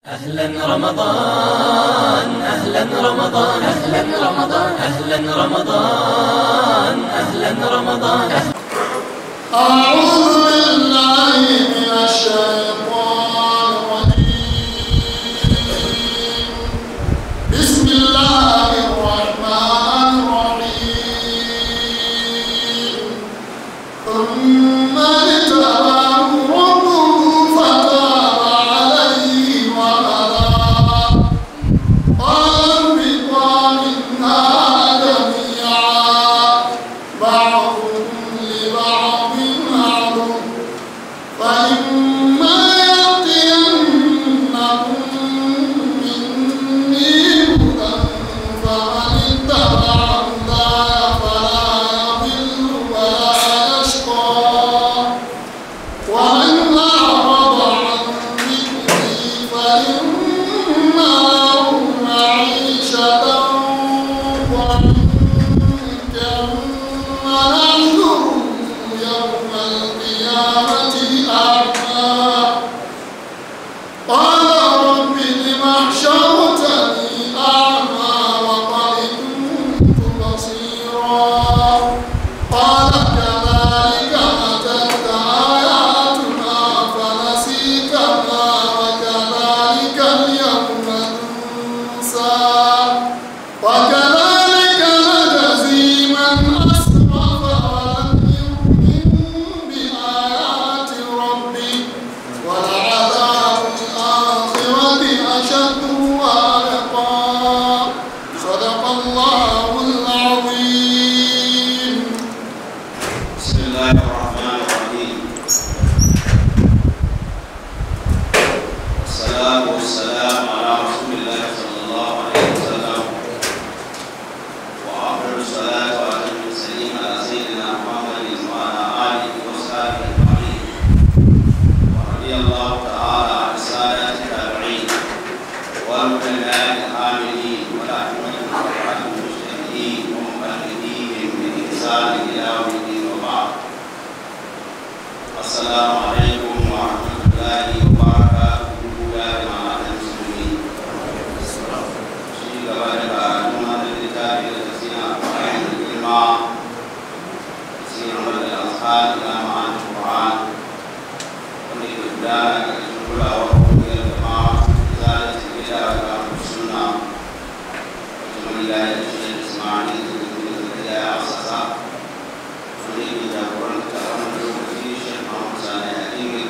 أهلا رمضان أهلا رمضان أهلا رمضان أهلا رمضان أهلا رمضان أعوذ بالله من الشيطان الرجيم بسم الله الرحمن الرحيم ثم اجتباه ربه فتاب عليه وهدى قال اهبطا منها جميعا بعضكم لبعض عدو فإما يأتينكم مني هدى فمن اتبع هداي فلا يضل ولا يشقى ومن أعرض عن ذكري فإن له معيشة ضنكا ونحشره يوم القيامة أعمى قال رب لم حشرتني أعمى وقد كنت بصيرا قال كذلك أتت آياتنا فنسيتها وكذلك اليوم تنسى وكذلك نجزي من أسرف ولم يؤمن بآيات ربه ولعذاب الآخرة أشد وأبقى صدق الله العظيم بسم الله الرحمن الرحيم والصلاة والسلام على رسول الله صلى الله عليه وسلم وأفضل الصلاة وأتم التسليم على سيدنا محمد وعلى آله وصحبه أجمعين ورضي الله تعالى عن السادة التابعين والعلماء العاملين والأئمة الأربعة المجتهدين ومقلديهم بإحسان إلى يوم الدين وبعد السلام عليكم ورحمة الله وبركاته يا جماعة المسلمين شيء قبل كأنما للكتاب الذين أقرأهم الكلمة سير من الأصحاب إلى معاني القرآن ونحن بدانا كشكر وحب الجماعة إزالة البدع وإقامة السنة وجمع الله الشيخ إسماعيل بن زكريا أساسا ونحن جابرنا كرم الوكيل الشيخ محمد صالح الدين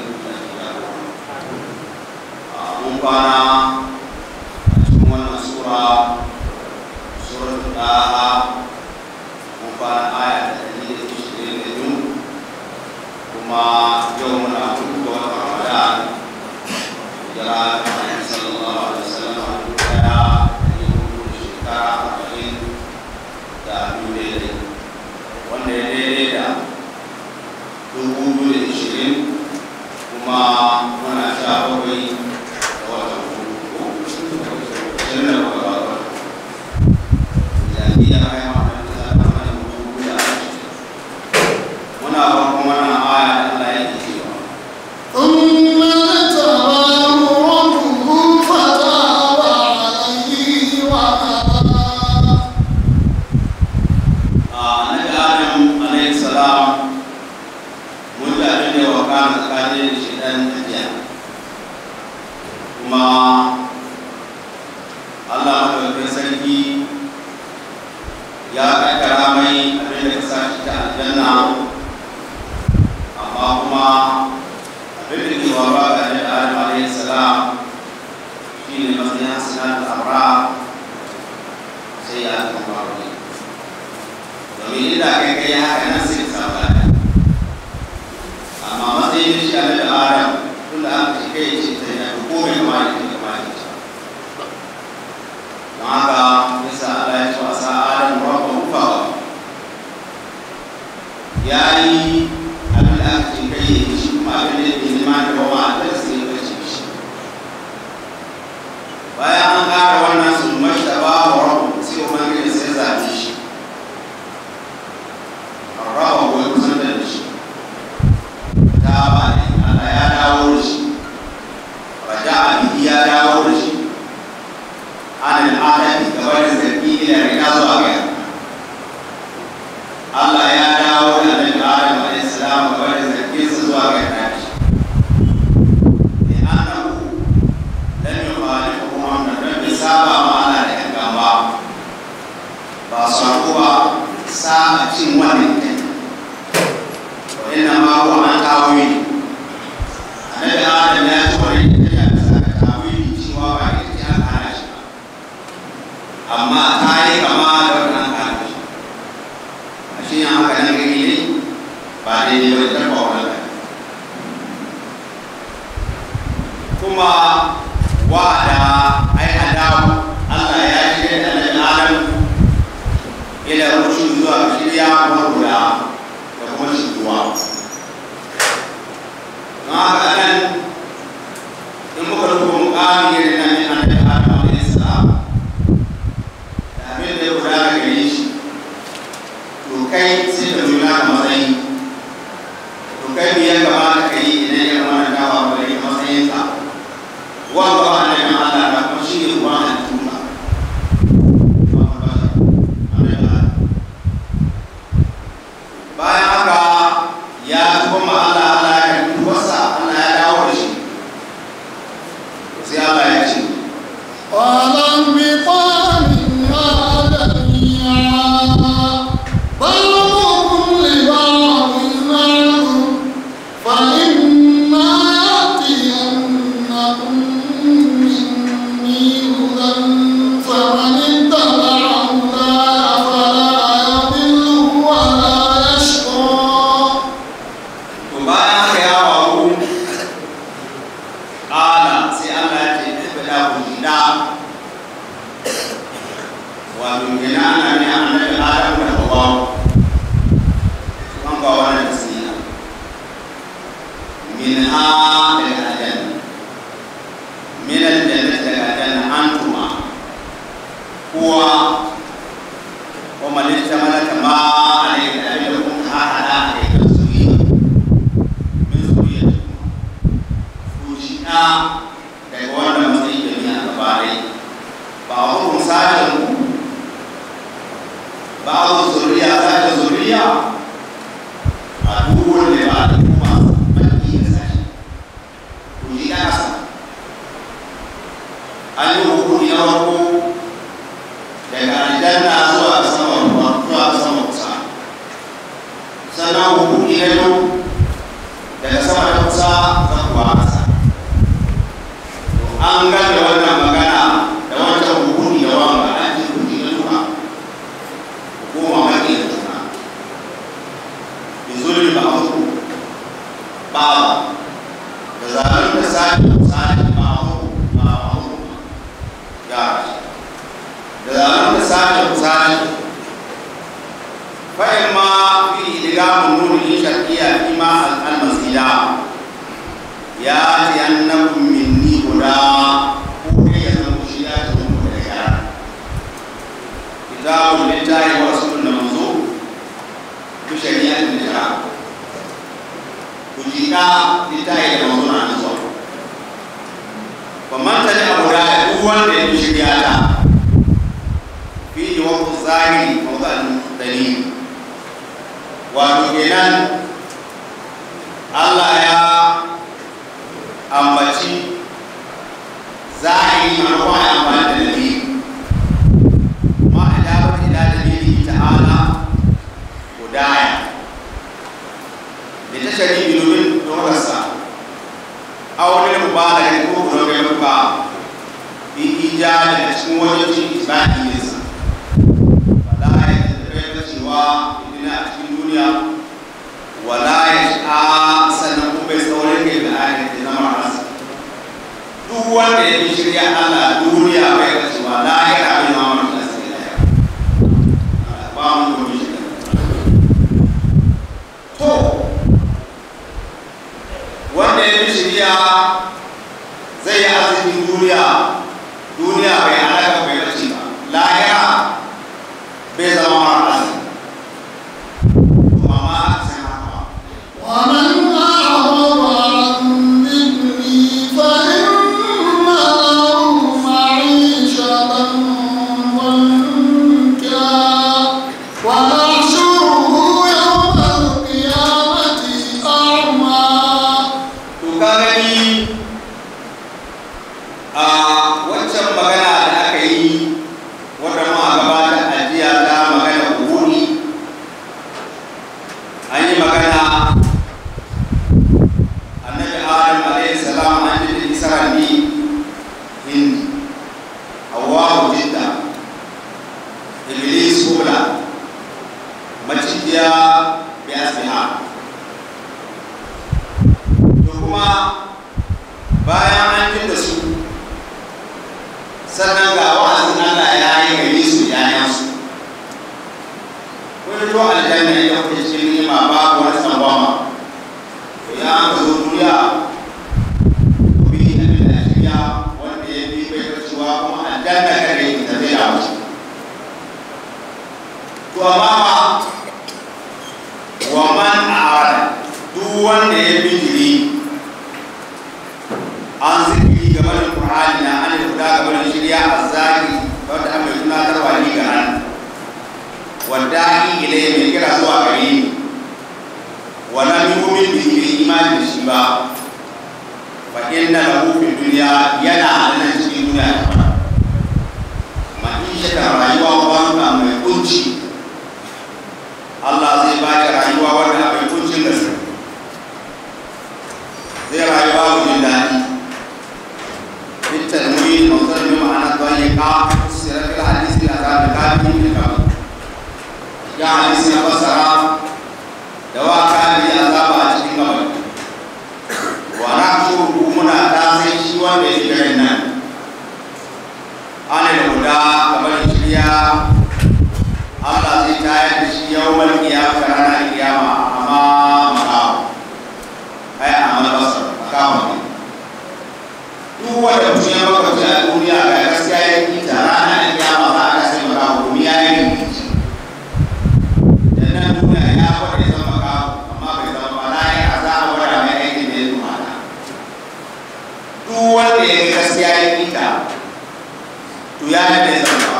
mun kwana a cikin wannan sura suratul daha mun kwana aya ta ɗari da ishirin da biyu kuma yau muna hudu ga watan ramadan hijira ta Annabi sallallahu alaihi wasallam a dubu ɗaya da hudu da shekara arba'in da biyu daidai wanda ya daidai da dubu biyu da ishirin kuma muna sha bakwai da watan hudu ishirin da bakwai ga watan jami'a kai ma da ta zama mana mutum da ashirin muna farkon wannan aya da Allah yake cewa ثم اجتباه ربه فتاب عليه وهدى annabi adam alayhi salam mun da abin da ya wakana tsakanin da shi dan tafiya kuma Allah madaukakin sarki ya kaddara mai abin da ka sa shi ta aljanna amma kuma abin da ke faruwa ga annabi adam alayhi salam shine matsayin hasanatul abrar sai ya zama faru domin inda kai kai haka nan sai ka samu lada amma matsayin shi a da adam tun da aka shi kai ce ta yana ko mai kama da ke kama da shi don haka yasa Allah ya ce wa sa adam rabba ufa ya yi abin da aka ce kai ya shi kuma abin da ya ke nema da bawa a da sai ya ce shi bayan an ƙara wannan sun mashi ba wa rabu sai ubangiji sai zaɓe shi rawa wai kusan da shi ta ba ne Allah ya dawo wanda ba ne ma Allah na kuma shi ne ruwa a tuba bayan haka ya tuba ma Allah Allah ya karbi wasa Allah ya dawo da shi sai Allah ya ce قال انبطا منها جميعا بعضكم لبعض عدو فإما يأتينكم مني هدى فمن اتبع هداي فلا يضل ولا يشقى to bayan haka ya faru ƙala sai Allah ya ce ɗaya da ku gida wato gina ana ne annabi Adam da Hawwa an ba wani nasiha min ha daga aljanna min aljanna daga aljanna antuma kuwa wa malita malaka ma alayhi da abin da kun ha hada a kai kan zuriya min zuriya ku shi na daga wanda matsayi da ni a gaba dai ba a hukun sashen ku ba a hukun zuriya sashen zuriya a duk wanda ba da kuma maki da sashi ku shi na kasa an yi hukuni na farko daga aljanna zuwa ga sama ruwa zuwa ga sama kusa sannan hukuni na biyu daga sama da kusa za kuwa kasa an gane wannan magana da wancan hukuni da wanga an ji hukuni na duka hukuma maki da juna bizulmi ba hukum ba da zanen da sani sani ba hukum ba hukum ya da zanen da sani sani fa'in ma fi idgamun nuni shar'iyya fi ma al-masila ya ce annakum minni huda ko ne ya zama shi ya ce mu da yara kitabun lillahi wa rasulun da manzo bi shari'atin da ku jika lillahi da manzo na nan zuwa fa man tani abu da duk wanda ya bi shari'a ta fi wa zahiri mawda'in dalil wato kenan Allah ya ambaci zahiri maimakon ya amfani da dalili ma a dabar ila dalili ta'ala hudaya da ta shari domin dorarsa a wani mubalaga ko kuma ga muka fi ijali a cikin wajen cin isba'i nesa wala ya tattare cewa idina a cikin duniya wala ya sha sannan kuma bai saurin kai da ayat da zama rasa duk wanda ya bi shirya Allah duniya bai ga cewa la ya rabu ma mun da sai da ba mun ko shi to wanda ya bi shirya zai yi arzikin duniya duniya bai halaka bai rashi ba lahira bai zama mara arziki amma sai haka ومن أعرض عن ذكري فإن له معيشة ضنكا ونحشره يوم القيامة أعمى to ka gani a waccan magana da aka yi wadda ma a gabata a jiya ta magana wuri an yi magana annabi adam alaihi salam an ji da isra ni hindi hawa jidda iblis kula maciya bi asbiha to kuma bayan an ji da su sannan ga wa'azin Allah ya yi gari su yayansu kun to aljanna ya kuke cikin nima babu wani tsangwama to ya an ka zo duniya ku bi abin da shirya wanda ya bi bai cewa kuma aljanna kare ki tafi da wuce to amma wa man a'ara duk wanda ya bijiri an zikiri game da duniya yana da nan cikin duniya da fara ma'ishata rayuwa wanda mai kunci Allah zai ba ki rayuwa wanda mai kuncin gaske zai rayuwa mu jin daɗi بالتنوين مصدر بمعنى الضيقة فسر في الحديث الأذان الكافي من الكافي يا حديث فسر دواء كافي أذاب أجل كبر ونحشره منا تاسي شوى بذكرنا عن الهدى كبر الشريعة الله زي تايد يوم القيامة رانا القيامة أمام مقام أي أمام البصر مقام duk wanda mutum ya makwabci a duniya ga gaskiya ya yi ta rana da kiyama za a kasance maka hukumi ya yi rikici da nan duniya ya kwada ya zama ka amma bai zama ba na yi azaba wanda mai aiki da ya zuma na duk wanda ya yi gaskiya ya yi ta to ya yi bai zama ka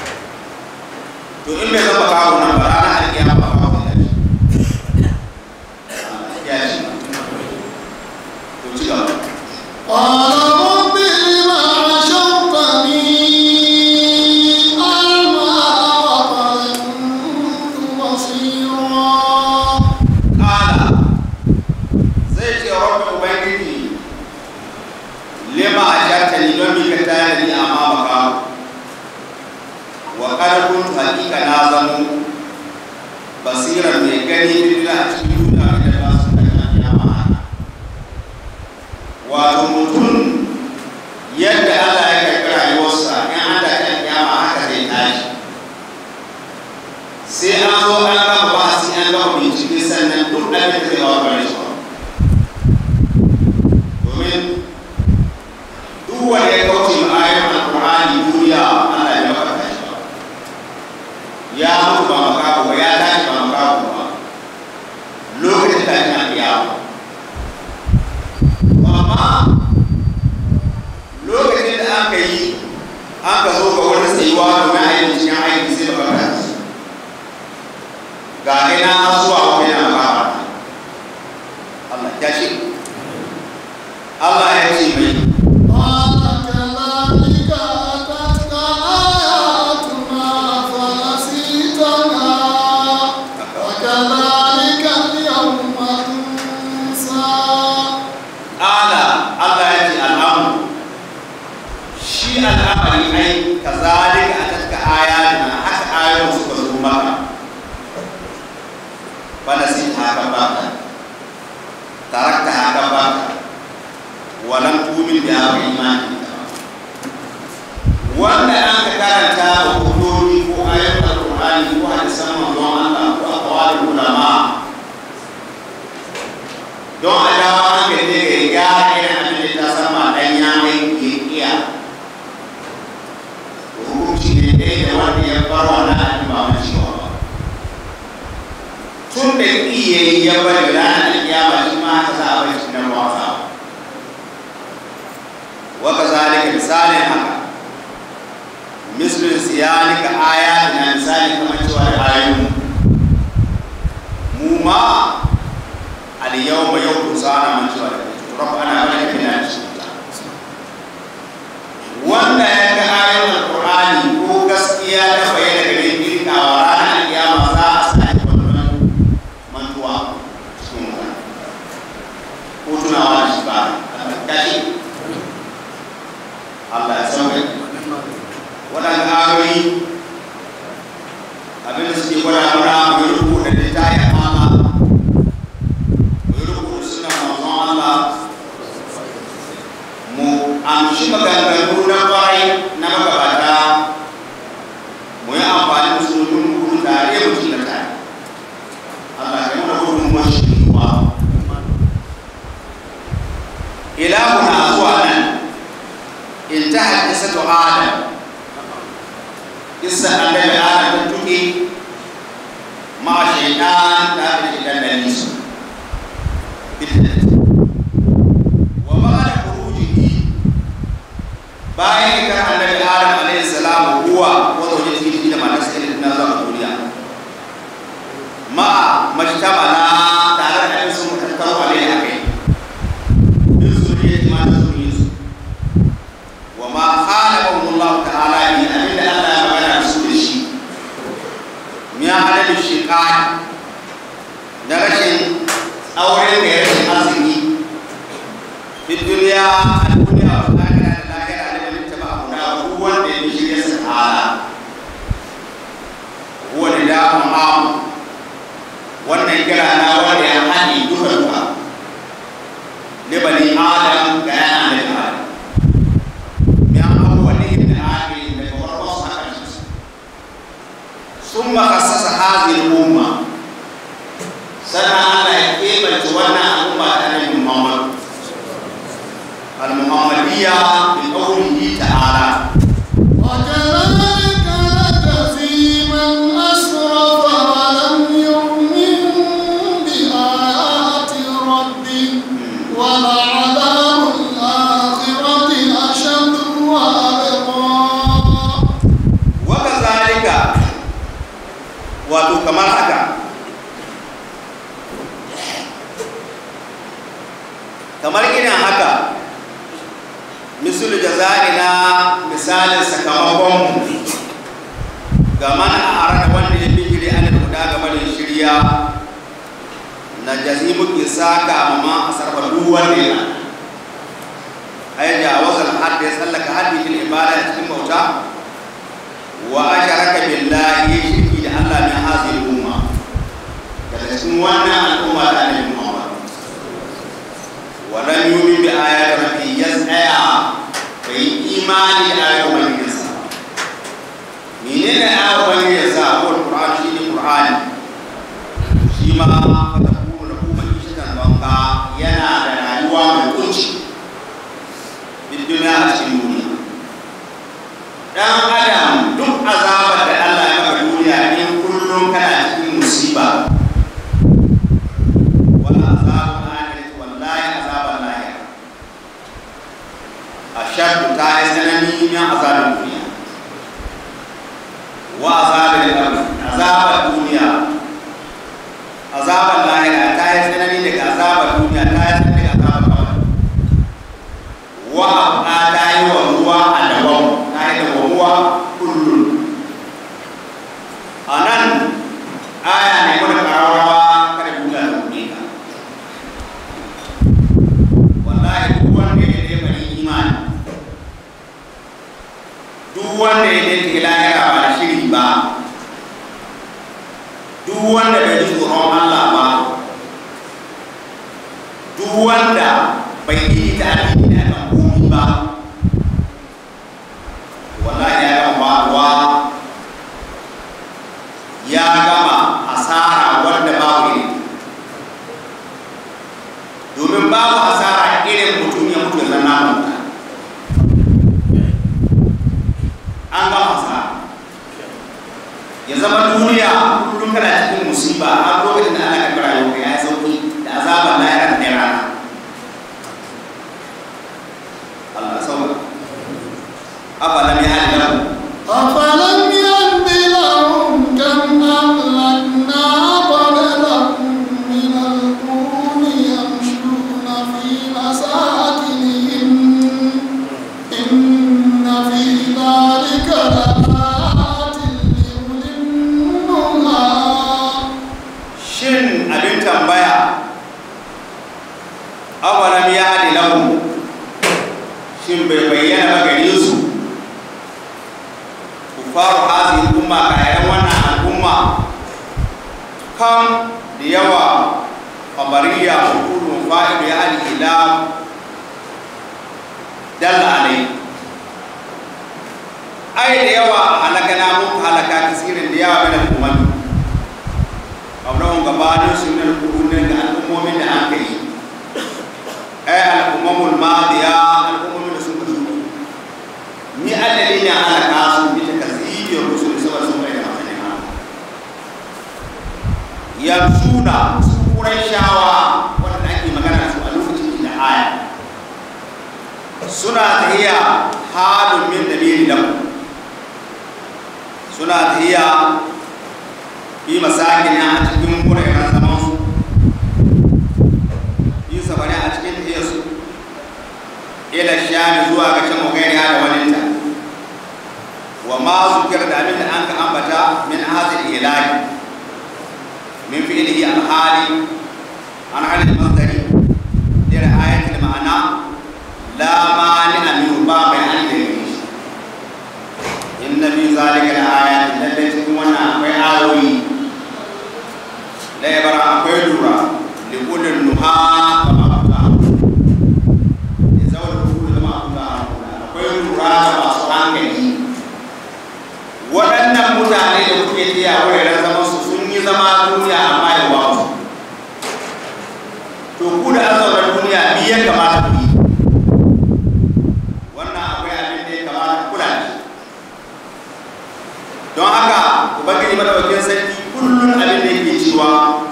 to in bai zama ka nan ba rana da kiyama ba ka ya shi to ci gaba قال رب لم حشرتني أعمى وقد كنت بصيرا kala zai ce rabbi ubangiji lima ajarta ni don mika tayar ni amma baka wa kada kun hakika na zamo basira mai gani bidila a cikin duniya da ba su da kiyama wato mutum yadda Allah ya karɓi rayuwarsa in an da kan kiyama haka zai tashi sai an zo an gama ba sai an gama bincike sannan duk abin da zai kawo gare shi domin duk wanda ya kauce ma ayoyin alƙur'ani duniya Allah ya baka shi ba ya mutu ba makabu ba ya tashi ba makabu ba lokacin da ina kiyama amma lokacin da aka yi aka zo ga wani tsayuwa domin a yi cikin aiki sai baka tashi ga ina zuwa wani na fara Allah ya ce Allah ya ce mai قال كذلك أتتك آياتنا فنسيتها وكذلك اليوم تنسى ala Allah ya ce al'amu shi al'amari ai kazalika atatka ayatina haka ayoyin suka zo maka bana sai ta haka baka tarakta haka baka walam tumin da haka imani da ba. wanda an ka karanta wa hudodi ko ayoyin alqur'ani ko hadisan manzon Allah ko aqwalul ulama don a dawo hankali ne ga gyara irin abin da ta sama dan ya mai ke iya hukunci ne ɗaya da wanda ya bar wannan abin ba mai cewa ba tun da iya yi ya bari ranar kiyama shi ma haka za a bai shi nan wasa wa kazalika misalin haka mislin siyanika ayatina misali kamar cewa da ayoyin mu ma اليوم يوم سانا من شوال ربنا عليك بنا wanda ya ga ayoyin alkur'ani ko gaskiya ta bayyana gare ni a ranar kiyama za a sake wannan mantuwa cikin mutane ko tunawa da shi ba kashi Allah ya sauke waɗanda ayoyi abinda suke gwada mana mu yi rubuta da ta yi amana mu amshi maganganu na bayi na magabata mu yi amfani da su domin mu gudu tare mu ci tare Allah ya mana gudun mashiriwa ilahu na zuwa nan in ta hadisa to adam kissa annabi adam ta tuke ma shaitan ta da shaitan da nisu bidda وبعد خروجه bayan ita annabi adam alayhi salam huwa wa zawjatihi da matar sa da zuwa duniya ma majtamala tare da su mutattaru alayhi akai din zuriya ma da zuriya su wato kamar haka kamar irin haka misul jaza'i na misalin sakamakon ga mana a arada wanda ya bijiri an da guda gaba da shirya na jazi muke saka ma a sarfa duk wanda ya ai da wazan hadda ya tsallaka haddi fil ibada cikin bauta wa asharaka billahi ya shirki da Allah min hazil umma daga cikin wannan al'umma da annabi Muhammad wa lam yu'min bi ayati rabbi yas'a bai imani da ayoyin ubangijinsa menene ayoyin ubangijinsa ko Qur'an shi ne Qur'ani shi ma fa takunu lahu ma'ishatan banka yana da rayuwa mai kunci duniya a cikin duniya dan adam duk azabar da Allah ya maka duniya in kullum kana cikin musiba wala azabul akhirati wallahi azabul lahira ashaddu ta yi tsanani min azabul duniya wa azabul qabr azabar duniya azabar lahira ta yi tsanani daga azabar duniya ta yi tsanani daga azabar qabr wa a ta yi wa ruwa a daban ta yi da ruwa kullum a nan aya ne mana karawa kada duniya ta kuɗe ka wallahi duk wanda ya ne bari imani duk wanda ya ne lahira ba da shiri ba duk wanda bai ji tsoron Allah ba duk wanda bai yi ta addini da kan komi ba wallahi ya gama faruwa ya gama asara wanda babu iri domin babu asara irin mutum ya mutu ya zanna mutu an gama asara ya zama duniya kullum kana cikin musiba har lokacin da Allah ka kira yau ya yi sauki da azabar lahira da rana Allah sauka afalam ya hadi lahu أفلم يهد لهم كم أهلكنا قبلهم من القرون يمشون في مساكنهم إن في ذلك لآيات لأولي النهى shin abin tambaya awalam ya hadi lahu shin bai bayyana ba gare su kufaru hazi umma kayan wannan al'umma kam da yawa kabariya hukumun fa'idu ya hadi ila dalla alai ai da yawa halaka na muku halaka kasirin da yawa mina umami abubuwan gabanin su ne rukunin da al'ummomin da aka yi ai al'ummamul madiya al'ummomin da sun kudu ni adali ne ana kasu bi ta kasibiyar rusul saboda sun bai da matsayin hannu yarsuna su kurai shawa wanda ake magana su a lokacin da aya suna tahiya halin min dalili lahu suna tahiya fi masakin a cikin wuraren zaman su yi safari a cikin tafiyar su ila shami zuwa ga can magairi da waninta wa ma zukir da abin da an ka ambata min hazil ilahi min fi'lihi al-hali an halin masdari da ayatul ma'ana la mani min ba mai an da shi inna fi zalika la-ayatin lalle cikin wannan akwai ayoyi la yabara akwai lura li kullin nuha kama kuka ya zawar kuku da ma kuka akwai lura da masu hankali waɗannan mutane da kuke tiya wuraren zaman su sun yi zama duniya amma ya ba su to ku da an zauna duniya biyan kamata ku yi wannan akwai abin da ya kamata ku kula da shi don haka ubangiji madaukakin sarki kullum abin da yake cewa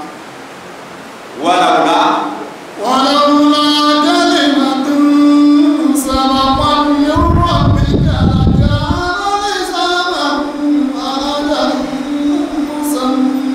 walaula ولولا كلمة سبقت من ربك لكان لزاما أجل مسمى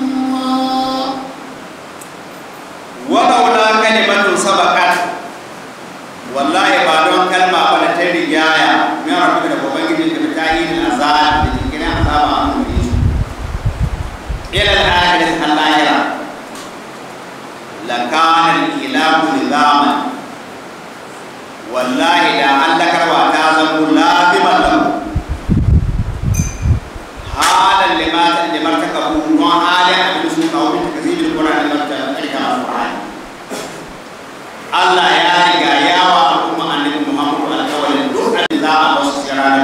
wasu sai ranar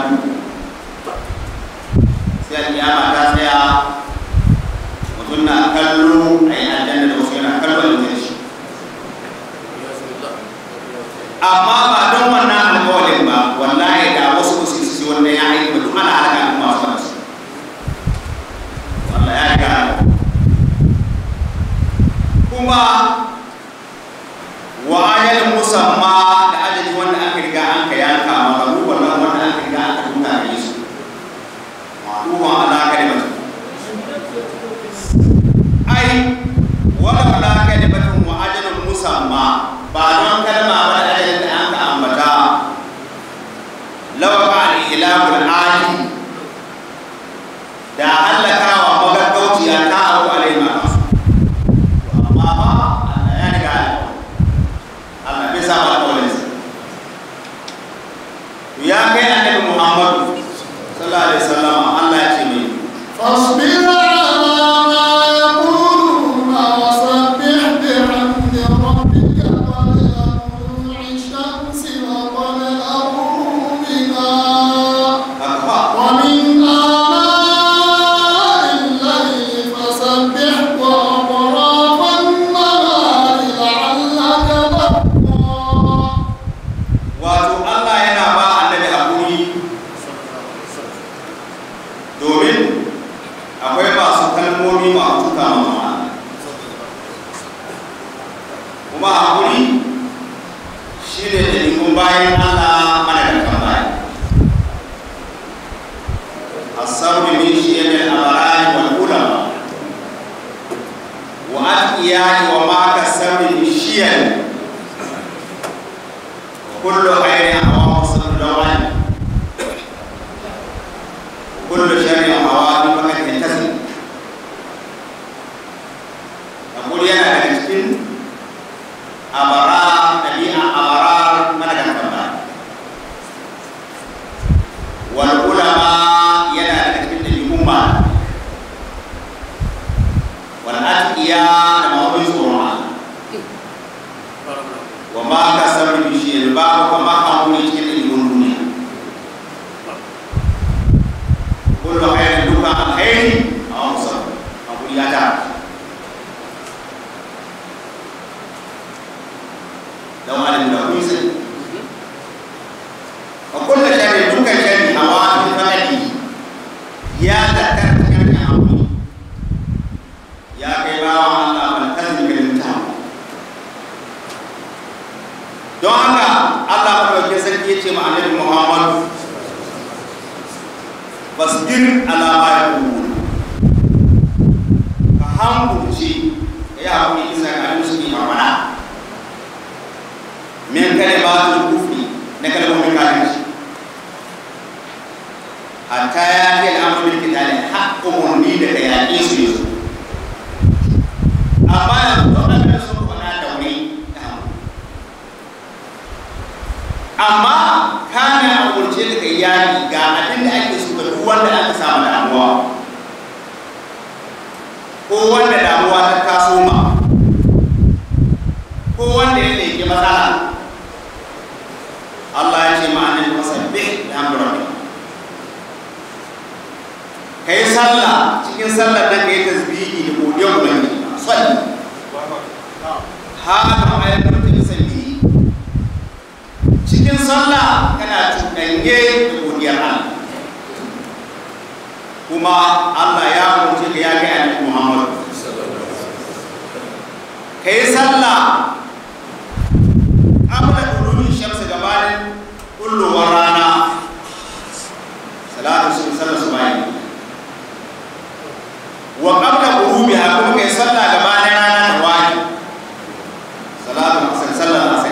sai alƙiyama ta tsaya mutum na kallo a yi aljanna da wasu yana kallo a yanzu shi amma ba don wannan alƙawarin ba wallahi da wasu su su wannan ya aiki ba duk ana halaka da masu kansu wallahi ya riga kuma wa ajalin musamma da ajali wanda aka riga an ka yanka maka ruwan nan wanda aka riga aka tuka da yesu ma'luman ala kalimatu ai wala wala kalimatun wa ajalin musamma ba don kalma ba da ajalin da an ka ambata lawa ba al-ilahul ali da halakawa magaggauciya ta abu alaihi ma kasu amma ba Allah ya riga ya Allah bai saba alƙawarinsa ya kai annabi Muhammadu sallallahu alaihi wasallam Allah ya ce mai فاصبر على ما يقولون وسبح بحمد ربك قبل طلوع الشمس وقبل غروبها akwa ومن آناء الليل فسبح وأطراف النهار لعلك ترضى wato Allah yana ba annabi hakuri domin akwai masu kalmomi masu tuka mama kuma hakuri shi ne ɗalikun bayan Allah mana da kan bayan الصبر من شيم الأبرار والعلماء وأتقياء وما كالصبر من شيم كل خير هواه صبر دوان وكل شر هواه فقد ينتسب أقول يا أهل أبرار نبيع أبرار ملك الكمال والعلماء ينا لكتب الأمة والأتقياء لما هو يزورون wa ma ka sabu bi shi ba ko ma ka mu cikin ilimin duniya kullu khairin duka alkhairi aw musab abu ya ta dan alim da kun sai wa kullu sharrin duka sharri hawa fi falaki ya tattara cikin abu ya kai bawa Allah ban kasance kalmata don haka Allah madaukakin sarki ya ce ma annabi Muhammad fasbir ala ma yaqulun ka hankulci ya hakuri isa ga abin su ne mamana min kalimatul kufri na kalmomin kafirci hatta ya kai al'amur bil kitali haqqu murni da ka yaƙe su yanzu amma yanzu don abin da sun faɗa da wuri ta hankali amma kana a umarce da kai yaki ga abin da ake so ga duk wanda aka samu damuwa ko wanda damuwa ta taso ma ko wanda ya leke matsala Allah ya ce ma annabi fasabbih bihamdi rabbik kai sallah cikin sallar nan kai tasbihi da godiyar ubangiji salli hada ayatul tasalli cikin sallah kana cuɗanye da godiyar Allah kuma Allah ya umarce ka ya ga annabi Muhammad kai sallah qabla dulubi shamsi gabanin kullowar rana salatu sun sallar subahi wa qabla ghurubiha kuma kai sallah gabanin rana ta wani salatu asr sallar asr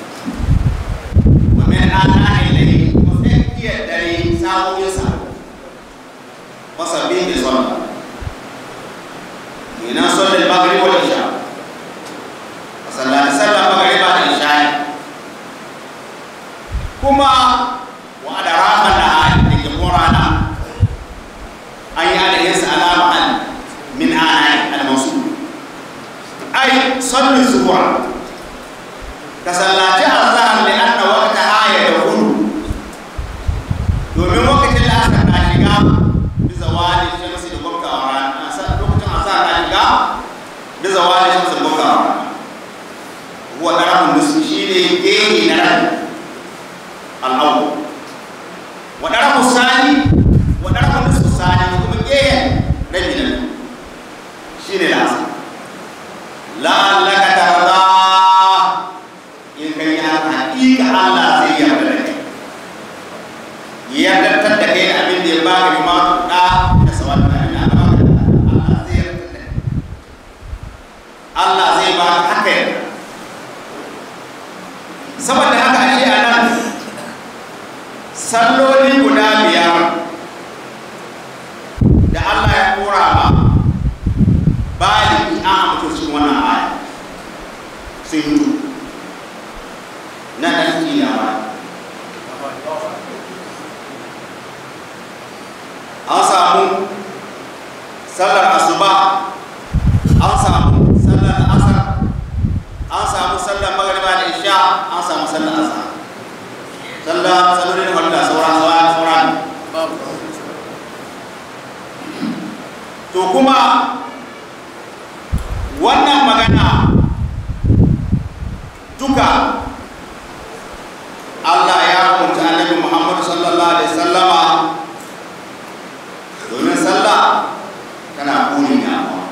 wa min ana ilayhi kuma sai kiyar dare sa'o'in sa fasabbi bi sallah ina sallar maghrib wal isha sallati sallar maghrib da isha kuma wa adrafan nahar da ke rana an yi alayhinsa alama an min anayi al-masu ai sallu zuwa ka sallaci azhar li anna waqta haya da hudu domin lokacin da aka na shiga bisa wani shamsi da gwamkawa rana lokacin asa na shiga bisa wani shamsi da gwamkawa rana huwa ɗarafin nusu shi ne geni na ran al'awu wa ɗarafin sani wa ɗarafin nusu sani da kuma gehen rabi na biyu shi ne nasa la'allaka tarda in kai ya haƙiƙa Allah zai yarda da kai yardantar da kai da abin da ya ba ka kuma da da sawar da ya ba ka Allah zai yarda da kai Allah zai ba ka haka yarda saboda haka ashe a nan salloli guda biyar da Allah ya kora ma baliki an amince cikin wannan aya sun yi na ɗan kiyawa an samu sallar asuba an samu sallar asar an samu sallar magariba da isha an samu sallar asar sallar sallolin wanda sauran sauran sauran to kuma wannan magana duka Allah ya hukunta annabi Muhammad sallallahu alaihi sallama domin sallah tana kuni ne amma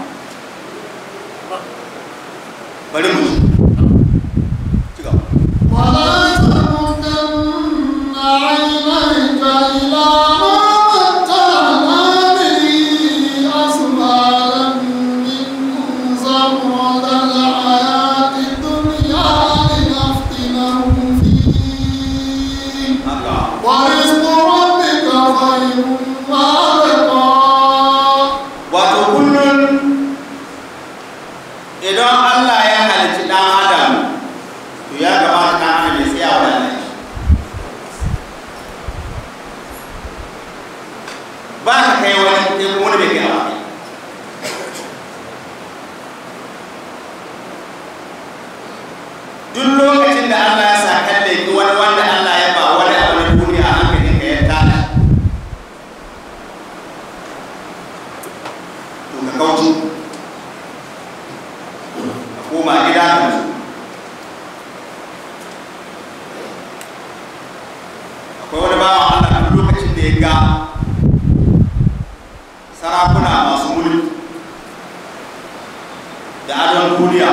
bari mu ci gaba ولا تمدن عينيك إلى ما متعنا به أزواجا منهم زهرة الحياة الدنيا لنفتنهم فيه haka ورزق ربك خير وأبقى wato kullum idan Allah ya halicci ɗan adam to ya kamata ɗan adam ya tsaya wa Allah shi ba ka kai wani kai kuma wani bai kai a wani duk lokacin da Allah ya sa kalle ki wani wanda Allah ya ba wani abu na duniya a hankalin ka ya tashi to ka kauce ka koma gida ka nutsu akwai wani bawan Allah duk lokacin da ya ga sarakuna masu mulki da adon duniya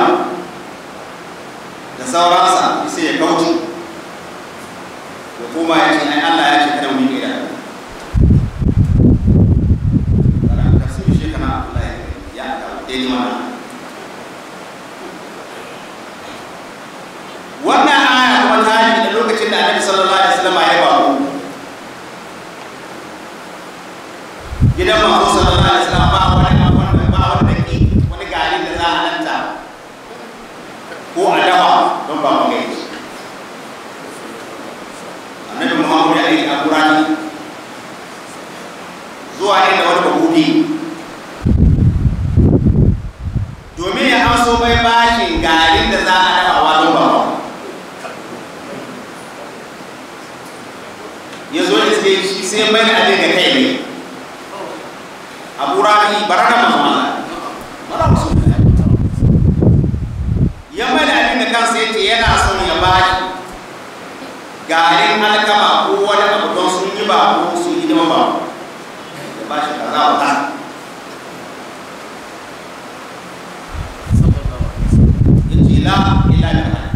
da sauransa sai ya kauce ya koma ya ce ai Allah ya ce kada mu yi gida Karanta tafsirin shekara Allah ya daidai mana wannan aya kuma ta yi da lokacin da annabi sallallahu alaihi wasallam ya ba mu gidan manzo sallallahu alaihi wasallam ba wani abu wanda ba wani daki wani gari da za a lanta ko a dawa don ba mu gaji annabi muhammad ya aiki a kurani zuwa inda wani bahudi domin ya haso mai bashin garin da za a dafawa don ba mu ya zo da sai shi sai mai da abin ga kai ne abu rafi baraka masu mana mara musu ya mai da abin da kansa ya ce yana son ya ba shi garin alkama ko wani abu don sun yi ba ko sun yi dama ba ya ba shi kaza wa ta ya ce la ila da ya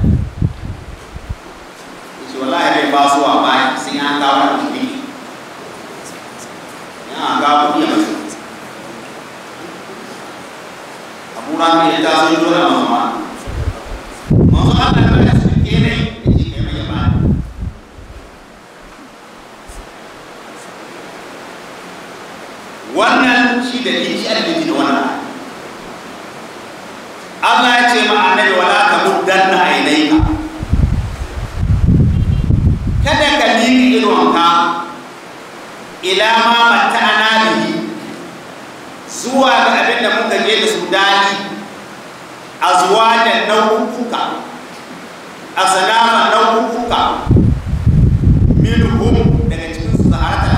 ce wallahi bai ba su wa ba sai an kawo da kuɗi ya ga kuɗi a masu abu rafi ya ta sun dole a masu ma masu Allah ya su ke ne ya ce kai mai ya ba wannan shi da shi a da da wannan Allah ya ce ma annabi wala ka muddanna ainaika kada ka miƙa idonka ila ma mata'ana bihi zuwa ga abin da muka je da su dali a zuwa da nau'uka a sanama nau'uka minhum daga cikin su zaharata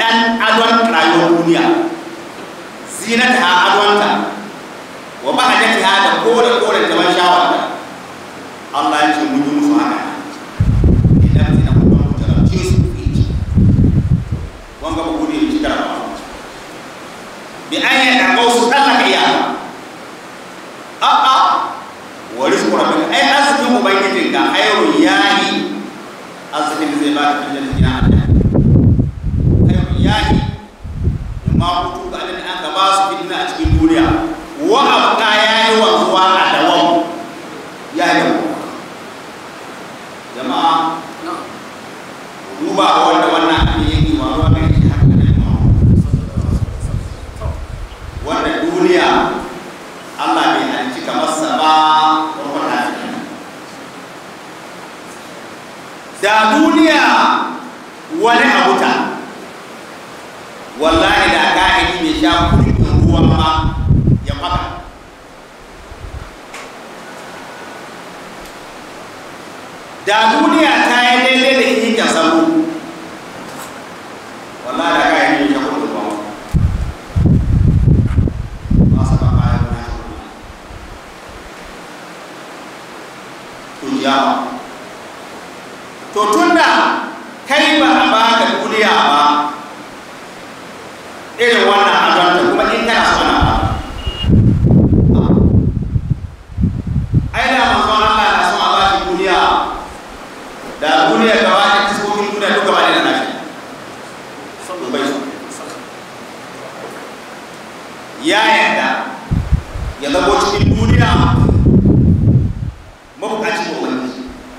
ɗan adon rayuwar duniya zinata ha adonta wa bahajati ha da kore kore da ban shawarta Allah ya ce mun yi musu haka idan zina kuma mu jarabce su ku yi wanga ba gudu ya ci jarabawa bi an yi ɗago su tsallaka iyaka a'a wa rizqu rabbika ai arzikin ubangijinka khairun yahi arzikin da zai ba ka filin gina Allah khairun yahi ma hutu ga alin an ka ba su fitina a cikin duniya wa abqa yayi wanzuwa a dawam ya yi jama'a duba ga wanda wannan abin yake wa ruwa ga shi haka ne wanda duniya Allah bai halicci kamar sa ba wata da duniya wani abu ta wallahi da ka'idi bai sha kurkin ruwa ma ya faka da duniya ta yi daidai da hika sabo wallahi da ka'idi bai sha kurkin ruwa ma sa ba kayan na shi kurkin to tunda kai ba a baka duniya ba irin wannan adonta kuma in kana so na ba ai da manzo Allah na son a bashi duniya da duniya gaba da kiskokin duniya duka ba da nashi bai so ya yarda ya zabo cikin duniya mabukaci ko wani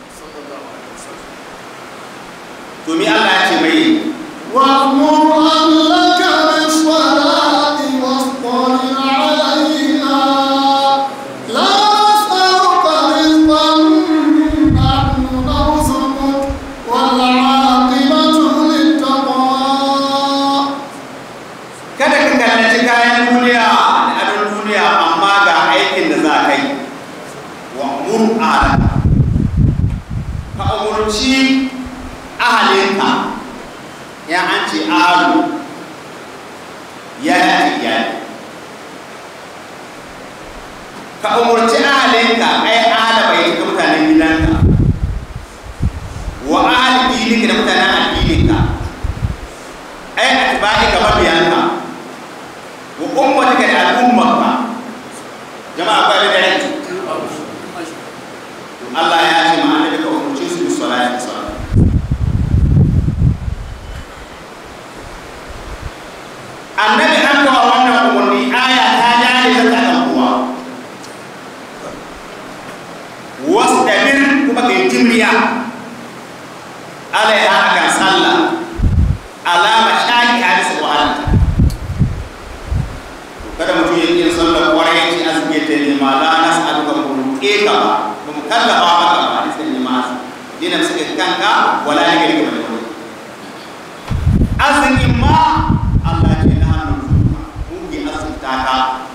to mi Allah ya ce mai وأمر أهلك بالصلاة واصطبر عليها لا نسألك رزقا نحن نرزقك والعاقبة للتقوى kada ka kallaci kayan duniya da adon duniya amma ga aikin da za ka yi wa mur ala ka umurci ahalinka ya an ce ahalu ya ce iyali ka umurci ahalinka ai ahala bai ga mutanen gidanka wa ahal dininka da mutanen addininka ai atba'i ka mabiyanka wa ummatika da al'ummarka jama'a ba da dare Allah ya ce ma annabi ka umurce su bi salati da salat annabi an kawo wannan umarni aya ta jare ta ta kan kuwa wasu dabir kuma ka yi jimriya alaiha akan sallah alama shaki hadisa wahalanta kada mutum ya yi sallar kwarai ce azumi ta nema la nas aluka mu roƙe ka ba ba mu kallafa maka ba hadisa ne ma dina suka kanka wala ne gari ka bane azumi ma Allah ce na hannun zuwa mu ke azumta ka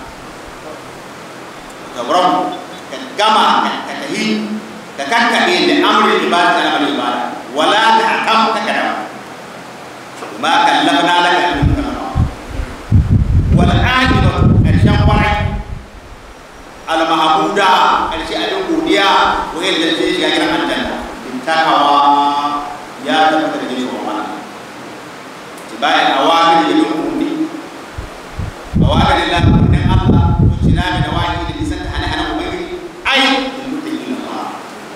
ka rabu ka gama ka tahi ka kakkaɓe da amurin ibada da amurin ibada wala ta akam ka kada ma kallafna laka min kalama wal aqibatu karshen kwarai al mahmuda karshe abin godiya ko yadda zai shiga gidan aljanna in takawa ya tabbata da jin tsoron Allah tibai awamir da yin ummi awamir da ummin Allah ko cinami da wahi da nisan ta hana hana ubangiji ai da mutum Allah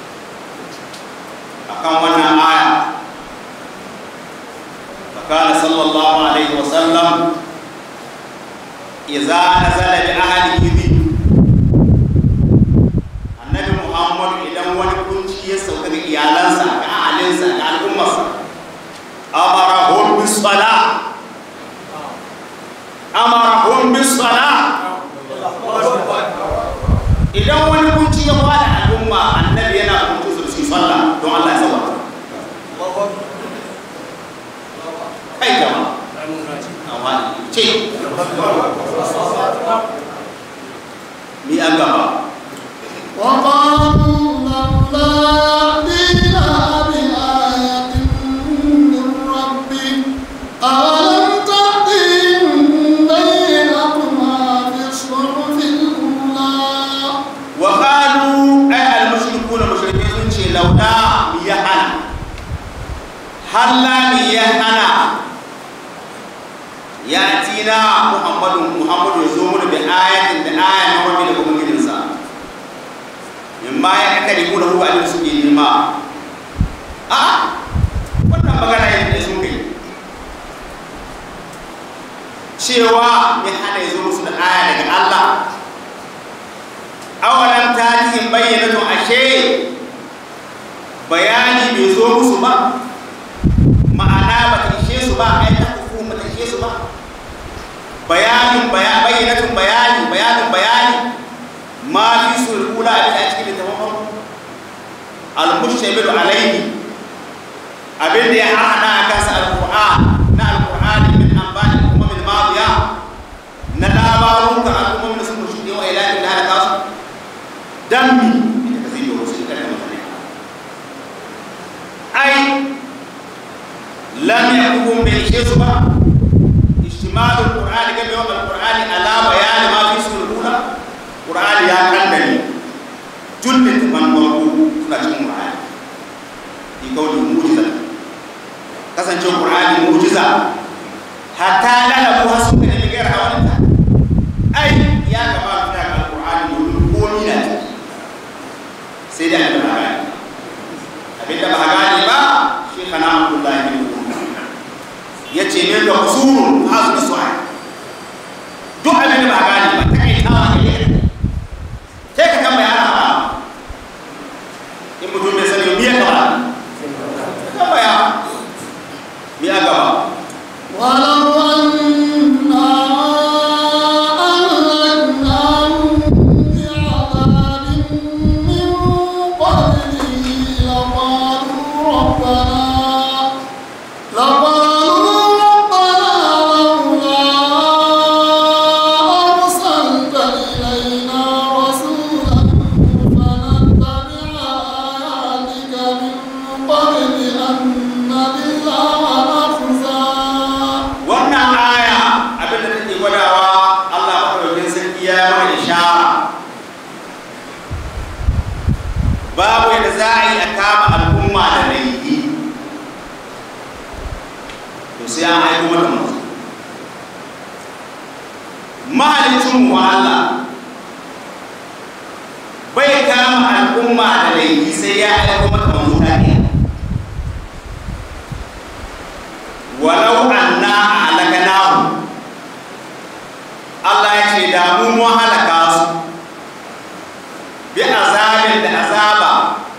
akan wannan aya فقال صلى الله عليه وسلم إذا نزل بأهله ذي النبي محمد إذا wani kunci ya sauka ga iyalansa ga ahalinsa ga al'ummarsa amarahum bis sala amarahum bis sala idan wani kunci ya fada al'umma annabi yana kunci su su sallah don Allah ya sauka kai jama'a amma ce mi an gaba وقالوا لولا يأتينا بآية من ربه أولم hallami ya hana ya tina muhammadu muhammadu ya zo mu da ayatin da ayan na wani da kuma gidansa in ma ya aka ribu da huwa da suke nema a wannan magana yadda da sun kai cewa ya hana ya zo musu da aya daga Allah awalan tarihin bayyana to ashe bayani bai zo musu ba ma'ana ba ta ishe su ba ai ta kuku ba ta ishe su ba bayanin bayyanatun bayani bayanin bayani ma fi sulhula a cikin littafin farko al-mushtamilu alaihi abin da ya hada a kansa al-qur'an na al-qur'an min anba'i al-umam al-madiya na labarun ka al-umam da sun shuɗe wa ilahin da halaka su dan mi ita ka zai yi wasu kan mutane ai lam yakuhum bai ishe su ba ishtimalu al-qur'ani ga yawan al-qur'ani ala bayani ma fi sulhula qur'ani ya kandani jullin man marku suna cikin qur'ani bi kauli mu'jiza kasance qur'ani mu'jiza hatta lana ko hasu da ne ga rawanta ai ya gaba da al-qur'ani domin komi na ciki sai da abin da abin da ba gane ba shi kana abdullahi bin ya ce ne da kusurun hasu da su'a duk abin da ba gane ba ta kai tawa ne sai ka tambaya ana ba in mutum bai sani miya gaba tambaya miya gaba ولو أنا أهلكناهم بعذاب من قبله لقالوا ربنا لقالوا ربنا لولا أرسلت إلينا رسولا فنتبع آياتك من قبل أن نذل ونخزى wannan aya abin da take gwadawa Allah madaukakin sarki ya mana ishara babu yadda za a yi a kama al'umma da laifi to sai an aiko mata mutu mahalicin mu Allah bai kama al'umma da laifi sai ya aiko mata manzo ta ɗaya walau anna halakanahu Allah ya ce da mu mun halaka su bi azabin da azaba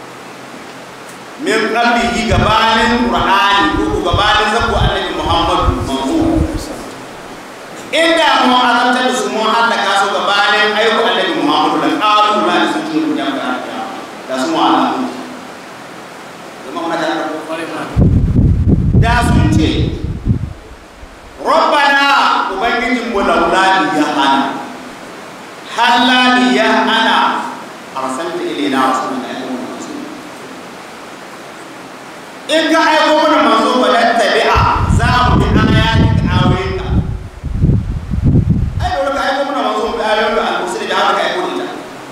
min qablihi gabanin qur'ani ko gabanin zabu annabi Muhammad manzo inda mu azabta da su mun halaka su gabanin ayyukan annabi Muhammad da qalu la su ce mu jama'a da su mu alamu jama'a muna tare da sun ce rabbana ubangijin mu laula ya hana halla ya hana arsalta ilaina rasulan da ayyukan manzo in ka aiko mana manzo ba da tabi'a za mu bi ayatin ayoyinka ai dole ka aiko mana manzo bi ayoyinka al-mursali da haka ka aiko ita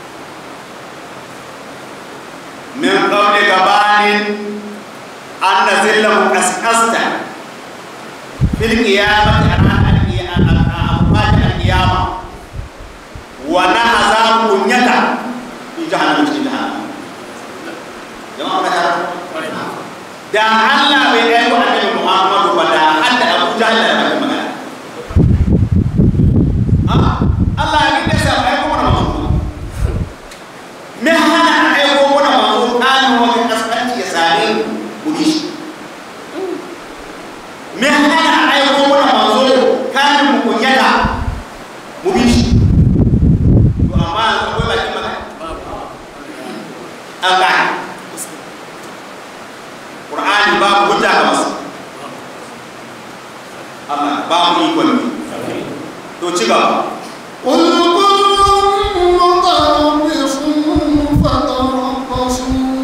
min qabli gabanin an nazilla mu kaskasta fil qiyamati ana al-qiyamati al-qiyama wa nahza kunyata fi jahannam cikin jahannam jama'a ka tara da Allah bai aiko annabi Muhammadu ba da hadda Abu Jahl da bai magana ah Allah ya kike sa aiko mana manzo me hana aiko mana manzo kan wani kaskanci ya sare ku bi shi me hana aiko mana manzo kan mu kunyata mu bi shi to amma akwai bakin magana an gane Qur'ani babu hujja ga masu Allah babu ikon ne to ci gaba قل كل متربص فتربصوا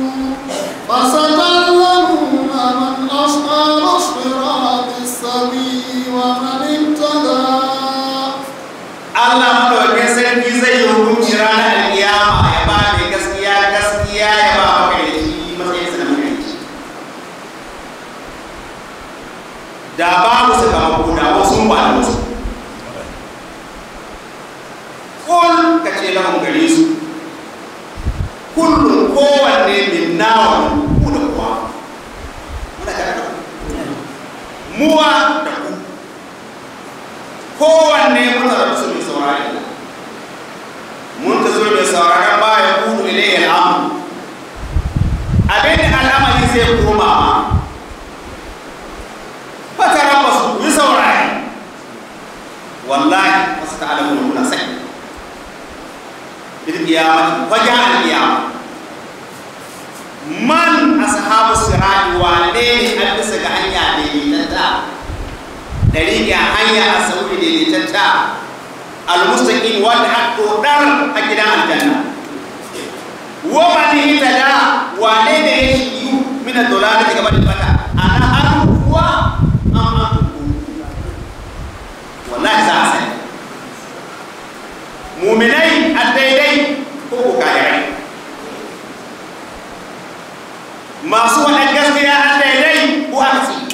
فستعلمون من أصحاب الصراط السوي ومن اهتدى Allah madaukakin sarki zai yi hukunci ranar alkiyama ya ba mai gaskiya gaskiya ya ba maka da shi matsayin sa da maka shi da babu sakamako da wasu ba da wasu kul ka ce lahun gare su kullum kowanne min nawa ku da kuwa muna tare da ku muwa da ku kowanne muna da su mai saurari mun ta zo mai sauraron ba ya kudu ilayya al'amu abin da al'amari zai koma ma fataran ba su yi saurari wallahi wasu ta'alamu muna sai bilkiyamati wajen alkiyama man ashabu sirati wane ne an bisa ga hanya daidaitanta dariƙa hanya a sauri daidaitanta almustaqim wanda a dodar a gidan aljanna wa man hitada wane ne ya shiyu min ad-dalalati gaba da bata ana har kuwa am am wallahi za a sai muminai a daidai ko ko kayarai masu waɗan gaskiya a daidai ko aka ci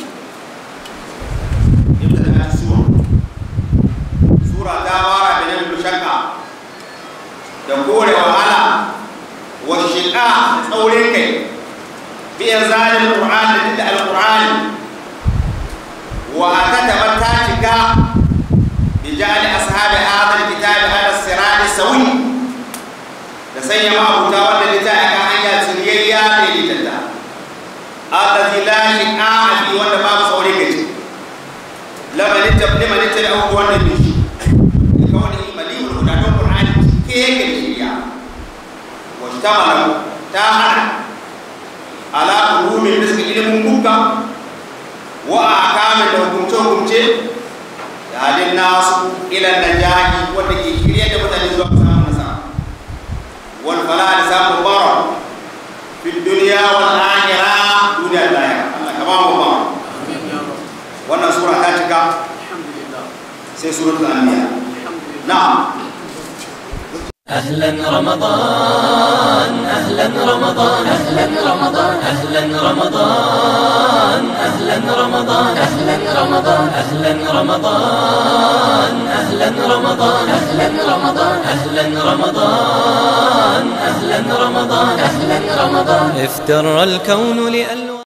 yadda da ta sura sura ta fara da nan shakka da kore wahala wa shiƙa tsaurin kai biyan zalin qur'ani da alqur'ani wa akataba ta cika بجعل أصحاب هذا الكتاب على الصراط السوي da sanya ma'abuta wanda littafi kan hanya tsiriyayya da littatta allazi la shi'a fi wanda babu saurayi gaci lamanin tabli manin tabli abu wanda bi shi ka wani imali wal huda don qur'ani ke yake da shiriya wa tamala ta hana ala ulumin da suka ilimin bukka wa akamin da hukumce hukumce halin nasu ilan najahi wanda ke shirye da mutane zuwa samun nasara wal fala da samun bara fi duniya wal akhirah duniya da lahira Allah ka ba mu ba wannan sura ta cika sai suratul anbiya na'am أهلا رمضان أهلا رمضان أهلا رمضان أهلا رمضان أهلا رمضان أهلا رمضان أهلا رمضان أهلا رمضان أهلا رمضان أهلا رمضان أهلا رمضان أهلا رمضان افتر الكون لألوان